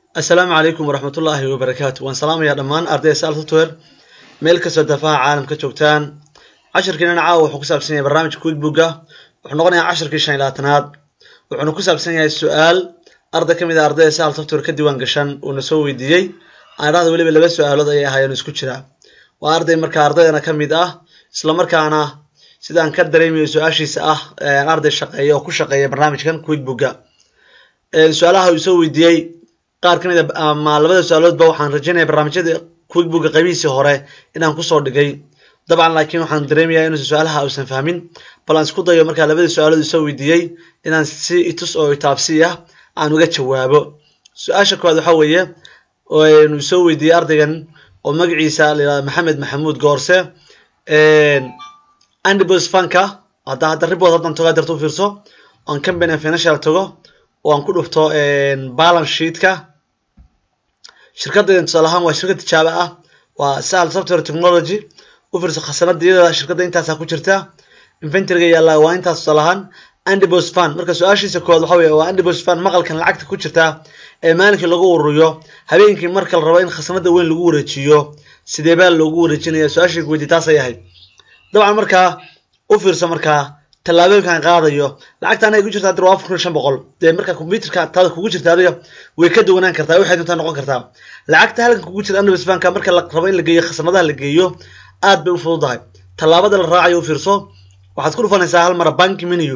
assalaamu calaykum waraxmatullaahi wabarakaatu waan salaamayaa dhammaan ardayda sal software meel kastoo dafaha caalamka joogtaan cashirkiinana caawa wuxuu ku saabsan yahay barnaamijka quickbooka wuxuu noqonayaa cashirkii shan iyo labaatanaad wuxuuna ku saabsan yahay su-aal arday ka mid a ardayda sal software ka diiwaan gashan uuna soo weydiiyey aan dhahda weliba laba su-aalood ayay ahaayeen isku jira waa arday markaa ardaydana ka mid ah isla markaana sidaan ka dareemayo su-aashiisa ah arday shaqeeya oo ku shaqeeya barnaamijkan quickbooka su-aalaha uu soo weydiiyey qaar ka mid a ama labada su-aaloodba waxaan rajaynaya barnaamijyada quickbooka qaybihiisii hore inaan kusoo dhigay dabcan laakiin waxaan dareemayaa inuusan su-aalaha uusan fahmin bal aan isku dayo markaa labada su-aalood uu soo weydiiyey inaan si itus oo itaabsi ah aan uga jawaabo su-aasha koowaad waxaa weeye uu soo weydiiyey ardaygan oo magaciisa la yihahdo maxamed maxamuud goorse andibos fanka hadda hadda ribod haddan togaa darto u fiirso oan company financial tago oo aan ku dhufto balance sheetka shirkadaydan tusaale ahaan waa shirkad tijaabo ah waa sahal software technology u fiirso khasanadiyada shirkadda intaasaa ku jirta inventoryga yaalla waa intaas tusaale ahaan andibos fan marka su-aashiisa koowaad waxa weye waa andibos fan maqalkan lacagta ku jirta ee maalinkii lagu ururiyo habeenkii marka la rabo in khasanada weyn lagu wareejiyo sidee baa loogu wareejinaya su-aashii weydi taasay ahayd dabcan markaa u fiirso markaa tallaabooyinkan qaadayo lacagta anaga ku jirta hadir waa afar kun iyo shan boqol dee marka computerka taada kugu jirta adiga way ka duwanaan kartaa waxay doontaa noqon kartaa lacagta halkan kugu jirta andibos fanka marka la rabo in la geeyo khasanadaha la geeyo aad bay u fududahay tallaabada la raacayo u fiirso waxaad ku dhufanaysaa hal mara banki menu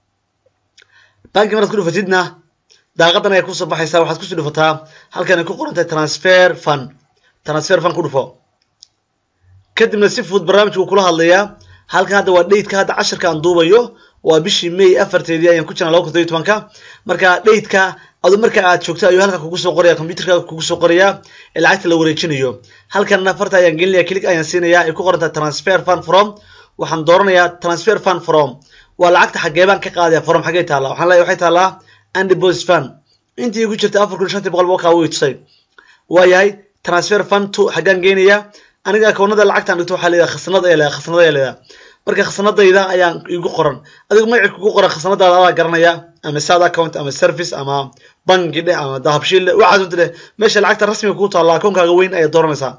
banki maraad ku dhufatidna daaqadan ayaa kusoo baxaysaa waxaad kusoo dhufataa halkan ay ku qorantahay transfer fund transfer fund ku dhufo kadibna si fudud barnaamijku kula hadlayaa halkan hadda waa dhateka hadda cashirka aan duubayo waa bishii may afarteedii ayaan ku jirnaa laba kun todobiyo tobanka marka dhateka adu marka aad joogto ayuu halka kugu soo qoraya computerka kugu soo qorayaa ee lacagta la wareejinayo halkanna farta ayaan gelinaya click ayaan siinayaa ay ku qorantahay transfer fund from waxaan dooranayaa transfer fund from waa lacagta xagee baan ka qaadaya from xagee taallaa waxaan leeyahay waxay taallaa andibos fund intii igu jirta afar kun shantii boqol boqolkaa way tusay waayahay transfer fund to xaggaan geenayaa aniga akoonada lacagtaan dhigto waxaa leedahay khasnad ayaa leedahay khasnad ayaa leedahay marka khasnadayda ayaan igu qoran adigu magaci kugu qoran khasnadaada adaa garanaya ama sad account ama service ama bangi dheh ama dahabshiil dheh waxaad unta dheh meesha lacagta rasmiga kugu taalla akoonkaaga weyn ayaad dooranaysaa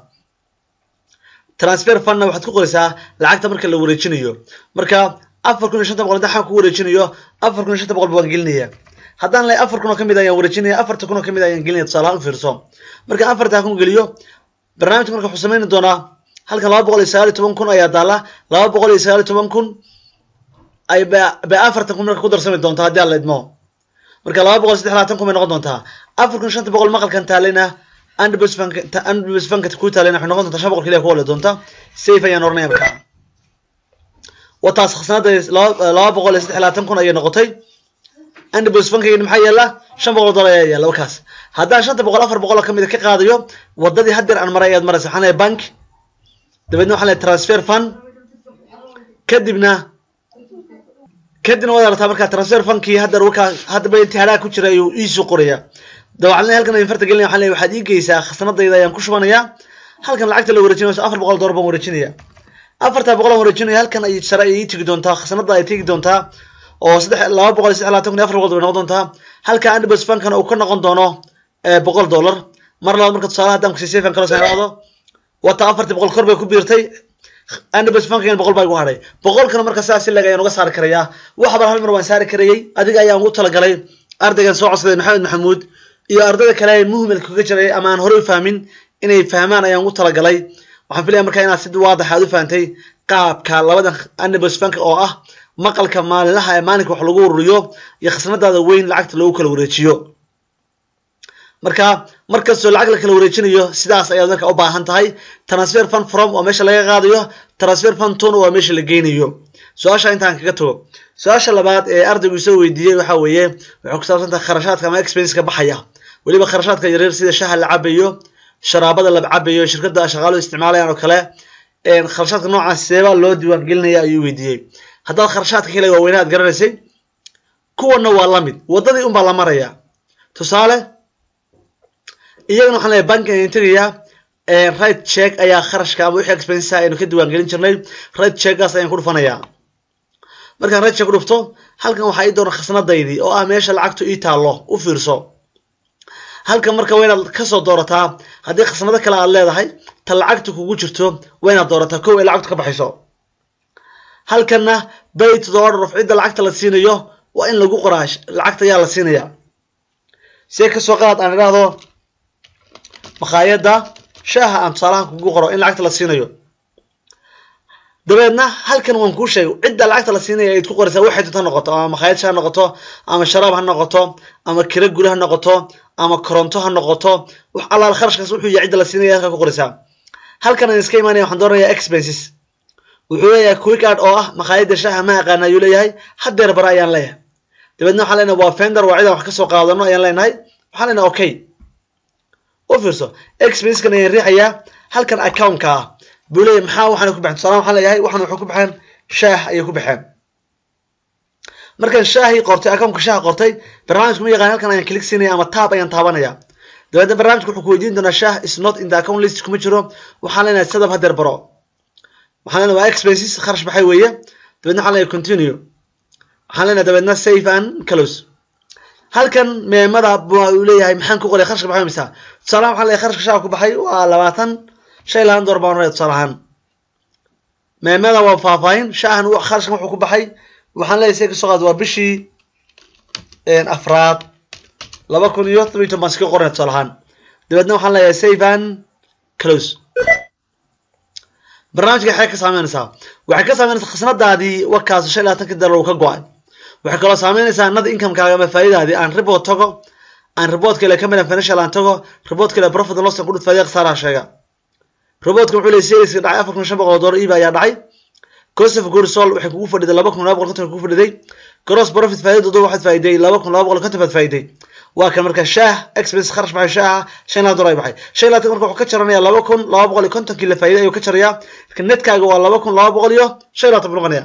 transfer fundna waxaad ku qoraysaa lacagta marka la wareejinayo marka afar kun iyo shanta boqol haddaan ku wareejinayo afar kun iyo shanta boqol baan gelinaya haddaan lay afar kun oo kamid ayaan wareejinaya afarta kun oo kamid ayaan gelinaya tusaalahaan u fiirso marka afartaa kun geliyo barnaamijka marka wuxuu samayni doonaa halkan laba boqol iyo sagaal iyo toban kun ayaa daala laba boqol iyo sagaal iyo toban kun ay bay afartan kun marka ku darsami doontaa haddii aan la idmo marka laba boqol saddex labaatan kun bay noqon doontaa afar kun shanta boqol maqalkan taalayna andibos fanka ku taalayna waxay noqon doontaa shan boqol keliya ku wale doonta safe ayaan oranaya marka wataas khasnada laba boqol iyo saddex labaatan kun ayay noqotay andibos fankayga maxaa yaala shan boqol dollar ayaa yaala wakaas haddaan shanta boqol afar boqol oo kamid ka qaadayo wadadii haddeer aan maray ayaad maraysa waxaan leeyahay bank dabeedna waxaan leeyahay transfer fund kadibna kadibna waad aragtaa markaa transfer funkii haddeer wakaa haddaba intihaaraa ku jira ayuu iisoo qoraya dabcan halkan ayaan farta gelinaya waxaan leeyahay waxaad ii geysaa khasnadayda ayaan ku shubanayaa halkan lacagta la wareejinayo afar boqol dollar baan wareejinaya afartaa boqol aan wareejinaya halkan ay sare ay ii tegi doontaa khasnada ay tegi doontaa oo saddex laba boqol iyo saddex labaatan kun iyo afar boqol bay noqon doontaa halka andibos fankana uu ka noqon doono boqol dollar mar labaad marka tusaale haddaan kusii safan kalo sanado wata afartii boqol kor bay ku biirtay andibos fankan boqol baa igu hadhay boqolkana marka sidaas si leg ayaan uga saari karayaa wax bal hal mar waan saari karayay adiga ayaan ugu talagalay ardaygan soo codsaday maxamed maxamuud iyo ardayda kale ee muhimilka kaga jiray ama aan horey u fahmin inay fahmaan ayaan ugu talagalay waxaan filaya markaa inaad si waadax aad u fahantay qaabka labadan andibos fanka oo ah maqalka maalinlaha ee maalinka wax lagu ururiyo iyo khasnadaada weyn lacagta loogu kala wareejiyo marka markastoo lacag la kala wareejinayo sidaas ayaad marka u baahan tahay transfer fund from waa meesha laga qaadayo transfer fund tona waa meesha la geynayo su-aasha intaan kaga tago su-aasha labaad ee ardaygu soo weydiiyey waxaa weeye waxay ku saabsan tahay kharashaadka ama expenska baxaya weliba kharashaadka yaryar sida shaha la cabayo sharaabada la cabayo shirkada shaqaaluhu isticmaalayaan oo kale kharashaadka noocaas seebaa loo diiwaan gelinaya ayuu weydiiyey haddaad kharashaadka kale waaweyne aad garanaysay kuwana waa la mid waddadii unbaa la maraya tusaale iyagana waxaan leeyahay banki ayaan tegayaa right check ayaa kharashka ama wixii expensa aynu ka diiwaan gelin jirnay right checkgaas ayaan ku dhufanayaa markaan right check ku dhufto halkan waxaa ii doona khasnadaydii oo ah meesha lacagtu ii taallo u fiirso halkan marka waa inaad kasoo doorataa haddii khasnado kale aad leedahay ta lacagta kugu jirto waa inaad doorataa kow ay lacagtu ka baxayso halkanna bay to the order of cidda lacagta la siinayo waa in lagu qoraa lacagta ayaa la siinaya see kasoo qaad aan idhaahdo makhaayadda shaaha aan tusaalahan kugu qoro in lacagta la siinayo dabeedna halkan waan kuu sheegay cidda lacagta la siinaya ayd ku qoraysaa waxay doonta noqoto ama makhaayad sha ha noqoto ama sharaab ha noqoto ama kira guri ha noqoto ama koronto ha noqoto wax allaal kharashkaas wuxuu yahay cidda la siinaya halkaa ku qoraysaa halkan aan iska imaanaya waxaan doonayaa expenses wuxuu leeyahay quick art oo ah makhaayadda shaaha ma aqaana ayuu leeyahay hadeer bara ayaan leeyahay dabeedna waxaan leenahay waa fender waa cidaan wax kasoo qaadano ayaan leenahay waxaan leenahay okay u fiirso expenseskan ayaan riixayaa halkan accountka ah buu leeyahay maxaa waxaana ku baxeen tusaalahan waxaan leeyahay waxaan waxay ku baxeen shaah ayay ku baxeen markaan shaahii qortay accountka shaaha qortay barnaamijku ma yaqaan halkan ayaan click siinaya ama tab ayaan taabanaya dabeedna barnaamijku wuxuu ku weydiin doonaa shaah is not in the account list kuma jiro waxaan leenahay sadab hadeer baro waxaan leenahay waa expenses kharash baxay weeye dabeedna waxaan leenahay continue waxaan leenahay dabeedna save and close halkan meemada uu leeyahay maxaan ku qoray kharashka baxay misa tusaalahan waxaan leeyahay kharashka shaaha ku baxay waa labaatan shan labaatan door baan oranaya tusaale ahaan meemada waa faahfaahin shaahan kharashkan wuxuu ku baxay waxaan leeyahay see kasoo qaad waa bishii afraad laba kun iyo toban iyo toban baan iska qoranaya tusaale ahaan dabeedna waxaan leeyahay save and close barnaamijka waxay ka saameynaysaa waxay ka saameynaysaa khasnadaadii wakaas shan iyo labaatanka dollar uu ka go-ay waxay kaloo saameynaysaa nada incomekaaga ama faa'iidaadii aan report tago aan report kale company financial aan tago report kale profit and loss ku dhud faa'iido khasaaraha sheega reportka wuxuu leeyahay sales dhacay afar kun shan boqol oo dollar iiba ayaa dhacay cost of goods sold waxay kugu fadhiday laba kun laba boqol konton kugu fadhiday gross profit faa'iidadu waxaad faa'iiday laba kun laba boqol konton baad faa'iiday waa kan marka shaah expense kharash baxay shaaha shan labaatan dollar ay baxay shan labaatan marka wuxuu ka jaranayaa laba kun laba boqol iyo kontonkii la faa'iiday ayuu ka jarayaa marka netkaaga waa laba kun laba boqol iyo shan labaatan buu noqonaya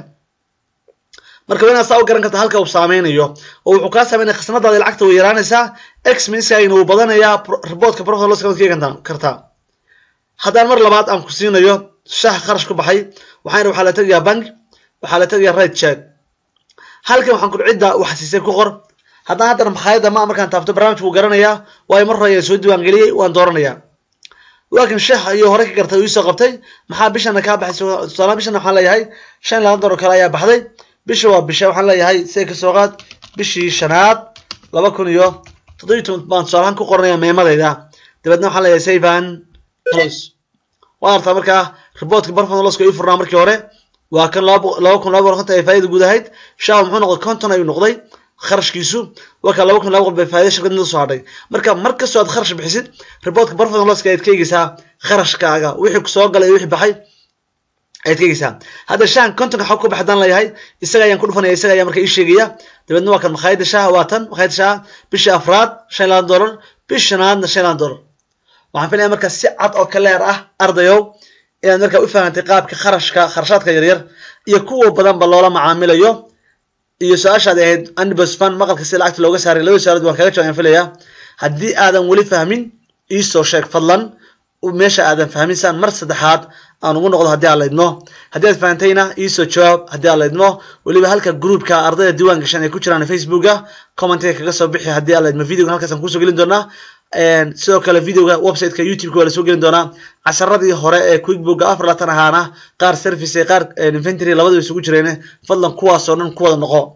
marka waa inaad saa u garan karta halka uu saameynayo oo wuxuu kaa saameynaya khasnadaada lacagta way yaraanaysaa expenseskaagina wuu badanayaa reportka profit loss kaad ka kartaa haddaan mar labaad aan ku siinayo shaah kharash ku baxay waxaan waxaa la tegayaa bank waxaa la tegayaa right check halkan waxaan ku cidda wax siisay ku qor haddaan haddana makhaayadda ma markaan taabto barnaamijku wuu garanayaa waayo mar hore ayaan soo diiwaangeliyey waan dooranayaa laakiin shaah iyo hore ka gartay uu soo qabtay maxaa bishana kaa baxay tusaale bishana waxaan leeyahay shan labaatan dollar kale ayaa baxday bisha waa bisha waxaan leeyahay see ka soo qaad bishii shanaad laba kun iyo toddobiyi toban baan tusaalahaan ku qoranayaa meemadayda dabeedna waxaan leeyahay savan close waan artaa markaa reportka barfan loska ii furnaa markii hore waa kan laba kun laba boqol konton ay faa'iida guud ahayd shaah muxuu noqday konton ayuu noqday kharashkiisu waa kan laba kun laba boqol bay faa'iida shirkadnida soo hadhay marka mar kastoo aad kharash bixisid reportka barfan loska ayaad ka eegeysaa kharashkaaga wixii soo galay iyo wixii baxay ayaad ka eegeysaa hadda shahan kontonka xog ku baxdaan leeyahay isaga ayaan ku dhufanaya isaga ayaa marka ii sheegaya dabeedna waa kan makhaayadda shaaha waa tan makhaayadda shaaha bishii afraad shan iyo labaatan dollar bishi shanaadna shan iyo labaatan dollar waxaan filaya marka si cad oo kaleer ah ardayow inaad markaa u fahantay qaabka kharashka kharashaadka yaryar iyo kuwa badanba loola macaamilayo iyo su-aashaad ahayd anibosfan maqalka si lacagta looga saaray laba su-aalood waan kaga jawab aan filaya haddii aadan weli fahmin iisoo sheeg fadlan meesha aadan fahmin saan mar saddexaad aan ugu noqdo haddii aan laydmo haddii aad fahantayna iisoo jawaab haddii aan laydmo weliba halka groupka ardayda diiwaan gashan ay ku jiraan facebooka commentiga kaga soo bixi haddii aan laydmo videoga halkaasaan kusoo gelin doonaa sidoo kale videoga websiteka youtubeka waa lasoo gelin doonaa casharadii hore ee quickbooka afar laatan ahaana qaar service qaar inventory labadaba isugu jireen fadlan kuwaasoo dhan ku wada noqo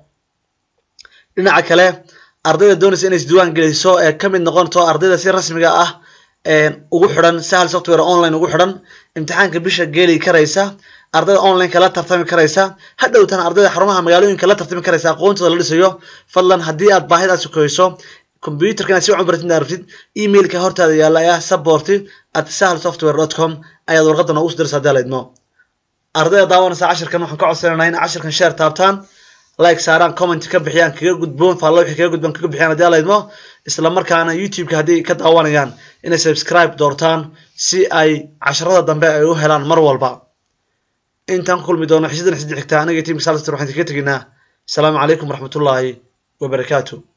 dhinaca kale ardayda doonaysa inay isdiiwaan geliso ee kamid noqonto ardayda si rasmiga ah ugu xidhan sahal software online ugu xidhan imtixaanka bisha geeli karaysa ardayda online la tartami karaysa hadhowtan ardayda xarumaha magaalooyinka la tartami karaysa aqoontooda la dhisayo fadlan haddii aad baahidaas sukayso computerka inaad si wacan baratid aragtid emailka hortaada yaalla ee ah support at sahal software dot com ayaad warqadda noogu soo diraysa haddii la idmo ardayda daawanaysa cashirkan waxaan ka codsanayna in cashirkan share taabtaan like saaraan comment ka bixiyaan kaga gudboon faalla wixii kaga gudbaan kaga bixiyaan haddii la idmo isla markaana youtube-ka haddii ka daawanayaan inay subscribe doortaan si ay casharada dambe ay u helaan mar walba intaan ku kulmi doono xisadan xisdi xigta aniga tiimka salster waxaan kaga teginaa asalaamu calaykum waraxmatullaahi wabarakaatu